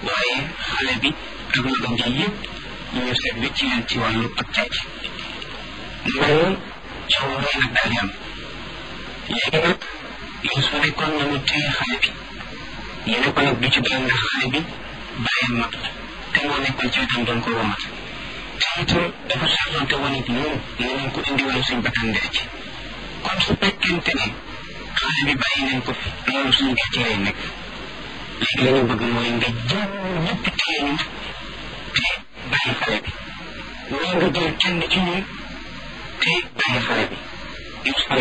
waaye xale bi ak magam ji yëpp ñu seet wécc leen ci wàllu ak càcc loolu coow rëy nag daal di am léegi nag Yuusufa nekkoon na mu téye xale bi ñu ne ko nag du ci doon ndax xale bi bàyyam mag la te moo nekkoon ci wetam doon ko womat te itam dafa saxante woon it noonu ne nañ ko indi woon suñ bakkan dee ci kon su fekkente ne xale bi bàyyi nañ ko fi loolu suñ gàcce lay nekk léegi la ñu bëgg mooy nga jël ñëpp téye ñu te bàyyi xale bi wala nga jël kenn ci ñun te bàyyi xale bi Yuusufa